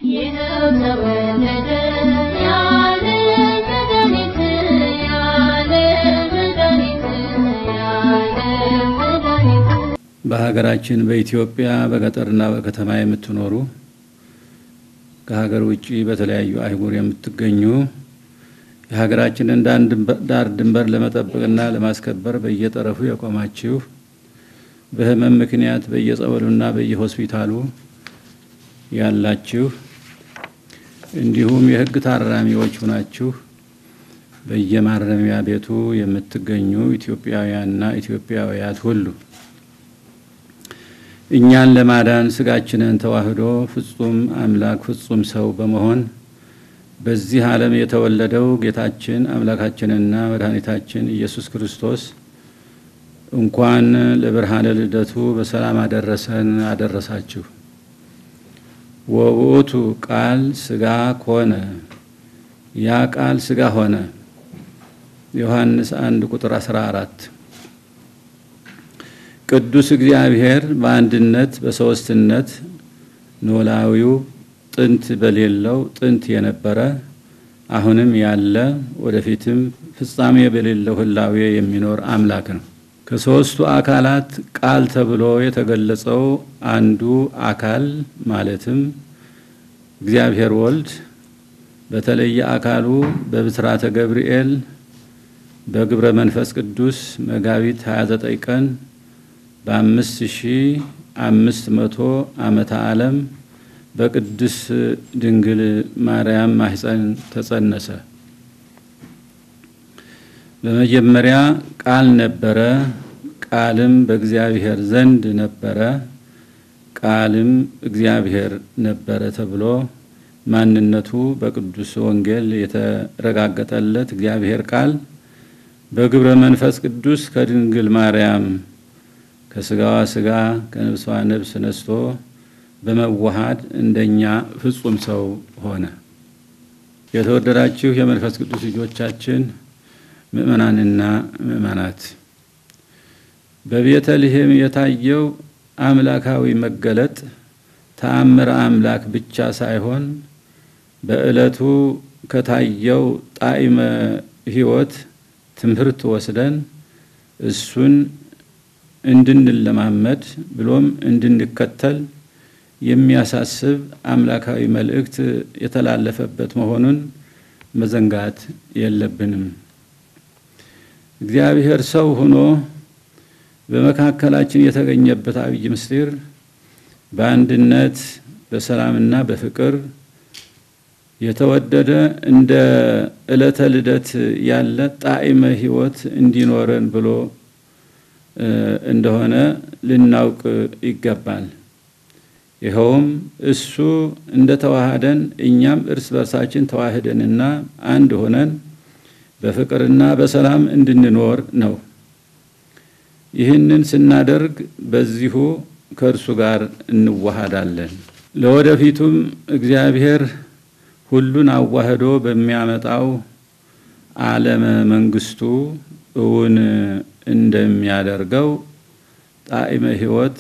ይኸው ተወለደ ያለ መድኃኒት ያለ መድኃኒት ያለ መድኃኒት በሀገራችን በኢትዮጵያ በገጠርና በከተማ የምትኖሩ ከሀገር ውጭ በተለያዩ አህጉር የምትገኙ የሀገራችንን ዳር ድንበር ለመጠበቅና ለማስከበር በየጠረፉ የቆማችሁ በሕመም ምክንያት በየጸበሉና በየሆስፒታሉ ያላችሁ እንዲሁም የሕግ ታራሚዎች ሆናችሁ በየማረሚያ ቤቱ የምትገኙ ኢትዮጵያውያንና ኢትዮጵያውያት ሁሉ እኛን ለማዳን ስጋችንን ተዋህዶ ፍጹም አምላክ ፍጹም ሰው በመሆን በዚህ ዓለም የተወለደው ጌታችን አምላካችንና መድኃኒታችን ኢየሱስ ክርስቶስ እንኳን ለብርሃነ ልደቱ በሰላም አደረሰን አደረሳችሁ። ወውእቱ ቃል ስጋ ኮነ፣ ያ ቃል ስጋ ሆነ። ዮሐንስ 1 ቁጥር 14 ቅዱስ እግዚአብሔር በአንድነት በሦስትነት ኖላዊው ጥንት በሌለው ጥንት የነበረ አሁንም ያለ ወደፊትም ፍጻሜ በሌለው ህላዌ የሚኖር አምላክ ነው። ከሦስቱ አካላት ቃል ተብሎ የተገለጸው አንዱ አካል ማለትም እግዚአብሔር ወልድ በተለየ አካሉ በብስራተ ገብርኤል በግብረ መንፈስ ቅዱስ መጋቢት 29 ቀን በአምስት ሺህ አምስት መቶ ዓመተ ዓለም በቅድስ ድንግል ማርያም ማህፀን ተጸነሰ። በመጀመሪያ ቃል ነበረ፣ ቃልም በእግዚአብሔር ዘንድ ነበረ፣ ቃልም እግዚአብሔር ነበረ ተብሎ ማንነቱ በቅዱስ ወንጌል የተረጋገጠለት እግዚአብሔር ቃል በግብረ መንፈስ ቅዱስ ከድንግል ማርያም ከስጋዋ ስጋ ከነፍሷ ነፍስ ነስቶ በመዋሃድ እንደኛ ፍጹም ሰው ሆነ። የተወደዳችሁ የመንፈስ ቅዱስ ልጆቻችን ምእመናንና ምእመናት በቤተልሔም የታየው አምላካዊ መገለጥ ተአምረ አምላክ ብቻ ሳይሆን በዕለቱ ከታየው ጣዕመ ሕይወት ትምህርት ወስደን እሱን እንድንለማመድ ብሎም እንድንከተል የሚያሳስብ አምላካዊ መልእክት የተላለፈበት መሆኑን መዘንጋት የለብንም። እግዚአብሔር ሰው ሆኖ በመካከላችን የተገኘበት አብይ ምስጢር በአንድነት በሰላምና በፍቅር የተወደደ እንደ ዕለተ ልደት ያለ ጣዕመ ሕይወት እንዲኖረን ብሎ እንደሆነ ልናውቅ ይገባል። ይኸውም እሱ እንደ ተዋሃደን እኛም እርስ በርሳችን ተዋህደንና አንድ ሆነን በፍቅርና በሰላም እንድንኖር ነው። ይህንን ስናደርግ በዚሁ ከእርሱ ጋር እንዋሃዳለን። ለወደፊቱም እግዚአብሔር ሁሉን አዋህዶ በሚያመጣው ዓለመ መንግስቱ እውን እንደሚያደርገው ጣዕመ ሕይወት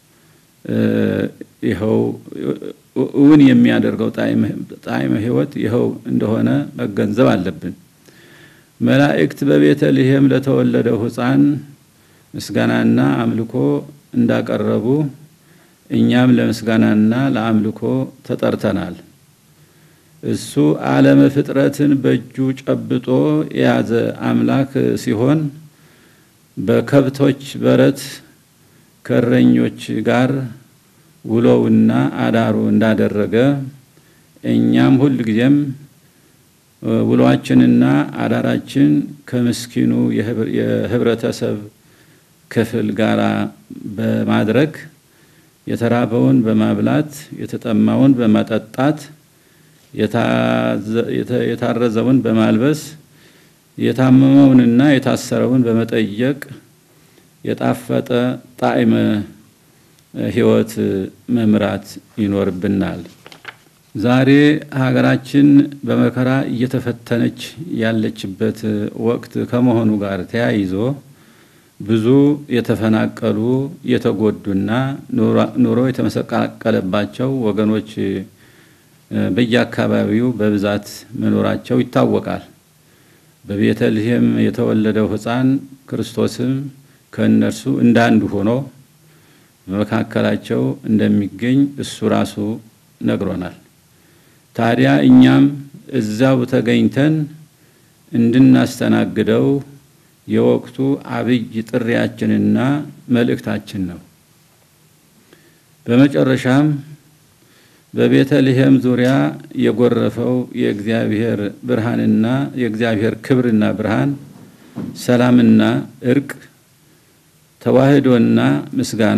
ይኸው እውን የሚያደርገው ጣዕመ ሕይወት ይኸው እንደሆነ መገንዘብ አለብን። መላእክት በቤተልሔም ለተወለደው ሕፃን ምስጋናና አምልኮ እንዳቀረቡ እኛም ለምስጋናና ለአምልኮ ተጠርተናል። እሱ ዓለመ ፍጥረትን በእጁ ጨብጦ የያዘ አምላክ ሲሆን በከብቶች በረት ከእረኞች ጋር ውሎውና አዳሩ እንዳደረገ እኛም ሁል ጊዜም ውሏችንና አዳራችን ከምስኪኑ የህብረተሰብ ክፍል ጋር በማድረግ የተራበውን በማብላት የተጠማውን በማጠጣት የታረዘውን በማልበስ የታመመውንና የታሰረውን በመጠየቅ የጣፈጠ ጣዕመ ሕይወት መምራት ይኖርብናል። ዛሬ ሀገራችን በመከራ እየተፈተነች ያለችበት ወቅት ከመሆኑ ጋር ተያይዞ ብዙ የተፈናቀሉ የተጎዱና ኑሮ የተመሰቃቀለባቸው ወገኖች በየአካባቢው በብዛት መኖራቸው ይታወቃል። በቤተልሔም የተወለደው ሕፃን ክርስቶስም ከእነርሱ እንዳንዱ ሆኖ በመካከላቸው እንደሚገኝ እሱ ራሱ ነግሮናል። ታዲያ እኛም እዛው ተገኝተን እንድናስተናግደው የወቅቱ አብይ ጥሪያችንና መልእክታችን ነው። በመጨረሻም በቤተልሔም ዙሪያ የጎረፈው የእግዚአብሔር ብርሃንና የእግዚአብሔር ክብርና ብርሃን፣ ሰላምና እርቅ፣ ተዋህዶና ምስጋና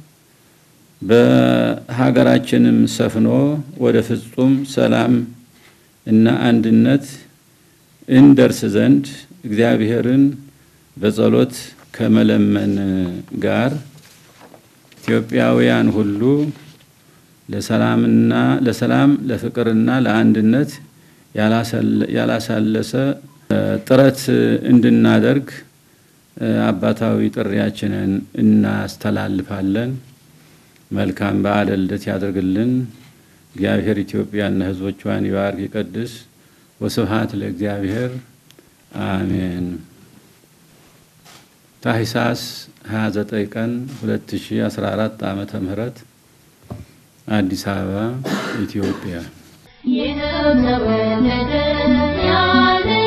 በሀገራችንም ሰፍኖ ወደ ፍጹም ሰላም እና አንድነት እንደርስ ዘንድ እግዚአብሔርን በጸሎት ከመለመን ጋር ኢትዮጵያውያን ሁሉ ለሰላምና ለሰላም ለፍቅርና ለአንድነት ያላሳለሰ ጥረት እንድናደርግ አባታዊ ጥሪያችንን እናስተላልፋለን። መልካም በዓለ ልደት ያደርግልን። እግዚአብሔር ኢትዮጵያና ሕዝቦቿን ይባርክ ይቀድስ። ወስብሐት ለእግዚአብሔር አሜን። ታኅሳስ 29 ቀን 2014 ዓመተ ምህረት አዲስ አበባ ኢትዮጵያ ይኸው ተወለደ ያለ